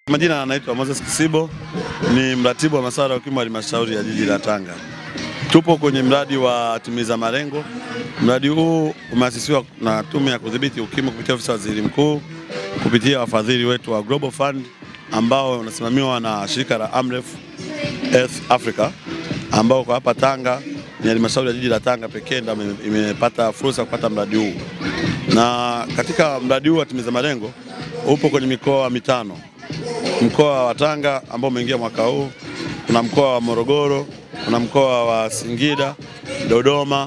Majina anaitwa Moses Kisibo, ni mratibu wa masuala ya ukimwi wa halmashauri ya jiji la Tanga. Tupo kwenye mradi wa timiza malengo. Mradi huu umeasisiwa na Tume ya Kudhibiti Ukimwi kupitia ofisi ya Waziri Mkuu kupitia wafadhili wetu wa Global Fund ambao unasimamiwa na shirika la Amref Health Africa ambao kwa hapa Tanga ni halmashauri ya jiji la Tanga pekee ndio ime- imepata fursa ya kupata mradi huu, na katika mradi huu wa timiza malengo upo kwenye mikoa mitano mkoa wa Tanga ambao umeingia mwaka huu, kuna mkoa wa Morogoro, kuna mkoa wa Singida, Dodoma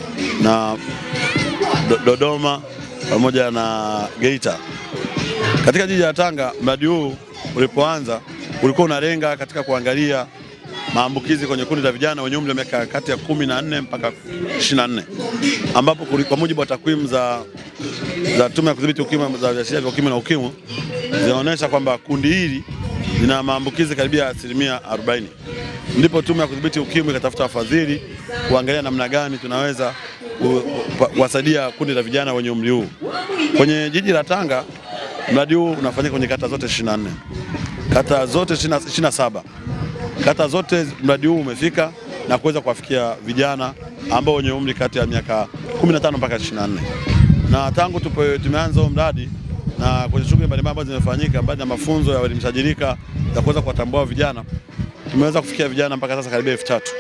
na do, Dodoma pamoja na Geita. Katika jiji la Tanga, mradi huu ulipoanza ulikuwa unalenga katika kuangalia maambukizi kwenye kundi la vijana wenye umri wa miaka kati ya kumi na nne mpaka 24 ambapo kuli- kwa mujibu wa takwimu za, za Tume ya Kudhibiti Ukimwi za viashiria vya ukimwi na ukimwi zinaonyesha kwamba kundi hili lina maambukizi karibia asilimia 40. Ndipo Tume ya Kudhibiti Ukimwi ikatafuta wafadhili kuangalia namna gani tunaweza ku- ku- kuwasaidia kundi la vijana wenye umri huu. Kwenye jiji la Tanga mradi huu unafanyika kwenye kata zote 24, kata zote 20 27 kata zote mradi huu umefika na kuweza kuwafikia vijana ambao wenye umri kati ya miaka 15 mpaka 24. Na tangu tupe, tumeanza huu mradi na kwenye shughuli mbalimbali ambazo zimefanyika mbali na mafunzo ya uelimishaji rika ya kuweza kuwatambua vijana, tumeweza kufikia vijana mpaka sasa karibia elfu tatu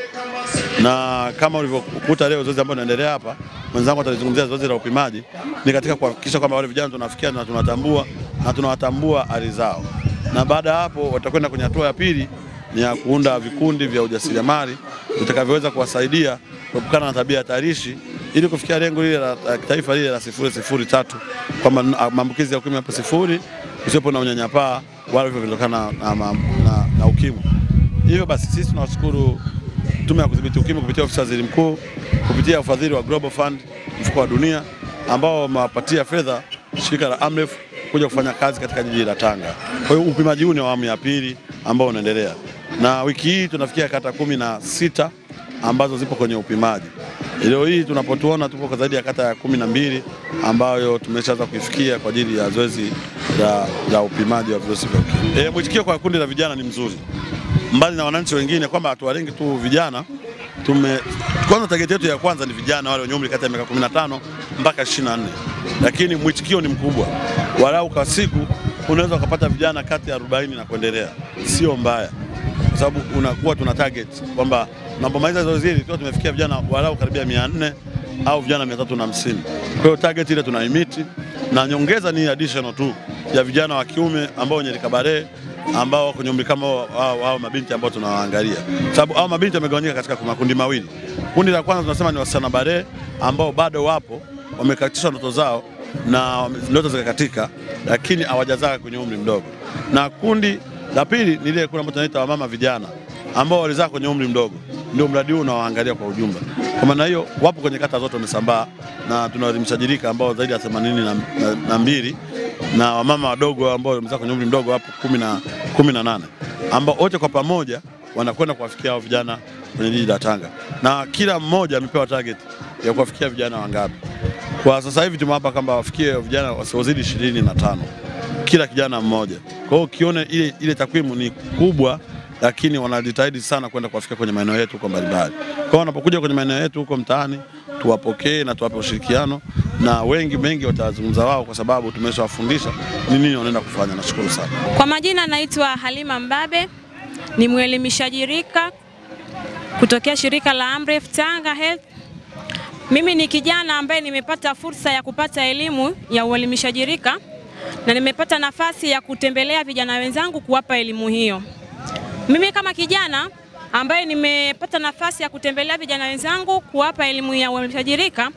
na kama ulivyokuta leo zoezi ambalo linaendelea hapa, mwenzangu atalizungumzia zoezi la upimaji, ni katika kuhakikisha kwamba wale vijana tunafikia na tunatambua na tunawatambua hali zao, na baada ya hapo watakwenda kwenye hatua ya pili ni ya kuunda vikundi vya ujasiriamali vitakavyoweza kuwasaidia kuepukana na tabia hatarishi ili kufikia lengo lile la la taifa lile la sifuri sifuri tatu kwamba n- maambukizi ya ukimwi yapo sifuri, kusiwepo na unyanyapaa wala vifo vinatokana na, na, na, na ukimwi. Hivyo basi sisi tunawashukuru Tume ya Kudhibiti Ukimwi kupitia ofisi ya Waziri Mkuu kupitia ufadhili wa Global Fund, mfuko wa dunia ambao wamewapatia fedha shirika la Amref kuja kufanya kazi katika jiji la Tanga. Kwa hiyo upimaji huu ni awamu ya pili ambao unaendelea, na wiki hii tunafikia kata kumi na sita ambazo zipo kwenye upimaji. Leo hii tunapotuona tupo kwa zaidi ya kata ya kumi na mbili ambayo tumeshaanza kuifikia kwa ajili ya zoezi la, la upimaji wa virusi vya ukimwi. E, mwitikio kwa kundi la vijana ni mzuri mbali na wananchi wengine kwamba hatuwalengi tu vijana. Tume kwanza target yetu ya kwanza ni vijana wale wenye umri kati ya miaka 15 mpaka 24, lakini mwitikio ni mkubwa. Walau kwa siku unaweza ukapata vijana kati ya 40 na kuendelea, sio mbaya, kwa sababu unakuwa tuna target kwamba tunapomaliza zoezi hili tukiwa tumefikia vijana walau karibia 400 au vijana 350. Kwa hiyo target ile tunaimiti, na nyongeza ni additional tu ya vijana wa kiume ambao wenye likabare ambao kwenye umri kama hao- hao hao mabinti ambao tunawaangalia, sababu hao mabinti wamegawanyika katika makundi mawili. Kundi la kwanza tunasema ni wasichana bare ambao bado wapo wamekatishwa ndoto zao na wame- ndoto zikakatika, lakini hawajazaa kwenye umri mdogo, na kundi la pili ni ile kundi ambalo tunaita wamama vijana ambao walizaa kwenye umri mdogo, ndio mradi huu unawaangalia kwa ujumla. Kwa maana hiyo wapo kwenye kata zote wamesambaa, na tunawaelimishaji rika ambao zaidi ya 82 na, na, na mbili na wamama wadogo ambao wamezaa kwenye umri mdogo hapo kumi na kumi na nane ambao wote kwa pamoja wanakwenda kuwafikia hao vijana kwenye jiji la Tanga, na kila mmoja amepewa target ya kuwafikia vijana wangapi. Kwa sasa hivi tumewapa kwamba wafikie vijana wasiozidi ishirini na tano kila kijana mmoja. Kwa hiyo ukiona ile, ile takwimu ni kubwa, lakini wanajitahidi sana kwenda kuwafikia kwenye maeneo yetu huko mbalimbali. Kwa hiyo wanapokuja kwenye maeneo yetu huko mtaani, tuwapokee na tuwape ushirikiano, na wengi mengi watazungumza wao, kwa sababu tumeshawafundisha ni nini wanaenda kufanya. Nashukuru sana. Kwa majina naitwa Halima Mbabe, ni mwelimishaji rika kutokea shirika la Amref Tanga Health. Mimi ni kijana ambaye nimepata fursa ya kupata elimu ya uelimishaji rika na nimepata nafasi ya kutembelea vijana wenzangu kuwapa elimu hiyo. Mimi kama kijana ambaye nimepata nafasi ya kutembelea vijana wenzangu kuwapa elimu ya uelimishaji rika,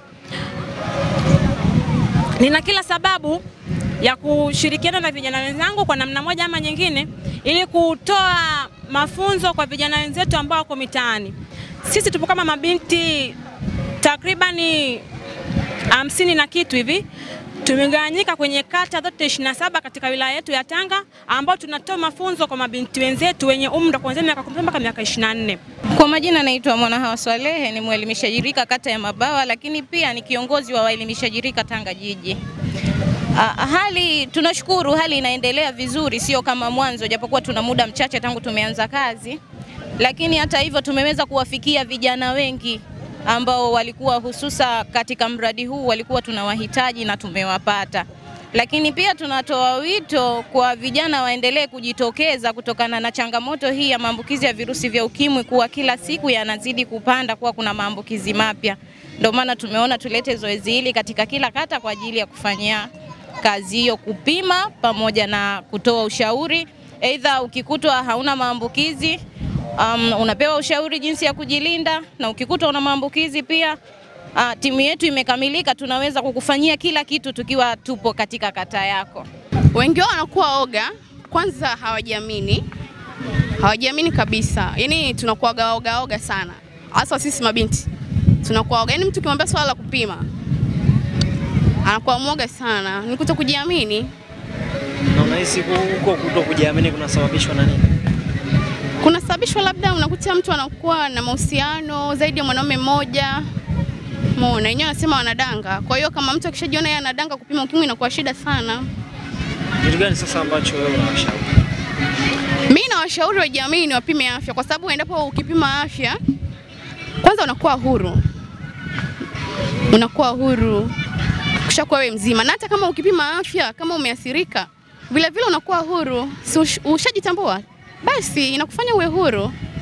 nina kila sababu ya kushirikiana na vijana wenzangu kwa namna moja ama nyingine, ili kutoa mafunzo kwa vijana wenzetu ambao wako mitaani. Sisi tupo kama mabinti takribani hamsini na kitu hivi tumegawanyika kwenye kata zote 27 katika wilaya yetu ya Tanga ambao tunatoa mafunzo kwa mabinti wenzetu wenye umri wa kuanzia miaka 10 mpaka miaka 24. Kwa majina naitwa Mwanahawa Swalehe, ni mwelimishaji rika kata ya Mabawa, lakini pia ni kiongozi wa waelimishaji rika Tanga jiji. Ah, hali tunashukuru, hali inaendelea vizuri, sio kama mwanzo, japokuwa tuna muda mchache tangu tumeanza kazi, lakini hata hivyo tumeweza kuwafikia vijana wengi ambao walikuwa hususa katika mradi huu walikuwa tunawahitaji na tumewapata. Lakini pia tunatoa wito kwa vijana waendelee kujitokeza kutokana na changamoto hii ya maambukizi ya virusi vya ukimwi, kuwa kila siku yanazidi kupanda, kuwa kuna maambukizi mapya. Ndio maana tumeona tulete zoezi hili katika kila kata kwa ajili ya kufanyia kazi hiyo, kupima pamoja na kutoa ushauri. Aidha, ukikutwa hauna maambukizi um, unapewa ushauri jinsi ya kujilinda, na ukikutwa una maambukizi pia uh, timu yetu imekamilika, tunaweza kukufanyia kila kitu tukiwa tupo katika kata yako. Wengi wao wanakuwa oga, kwanza hawajiamini, hawajiamini kabisa. Yaani tunakuwa oga oga sana, hasa sisi mabinti tunakuwa oga. Yaani mtu ukimwambia swala la kupima anakuwa mwoga sana, ni kuto kujiamini. Na unahisi huko kuto kujiamini kunasababishwa na nini? Kunasababishwa labda unakuta mtu anakuwa na mahusiano zaidi ya mwanaume mmoja Mona wenyewe wanasema wanadanga. Kwa hiyo kama mtu akishajiona yeye anadanga, kupima ukimwi inakuwa shida sana. Kitu gani sasa ambacho wewe unawashauri? Mimi nawashauri wajiamini, wapime afya, kwa sababu endapo ukipima afya, kwanza unakuwa huru, unakuwa huru kushakuwa wewe mzima, na hata kama ukipima afya, kama umeathirika, vile vile unakuwa huru, si ush- ushajitambua, basi inakufanya uwe huru.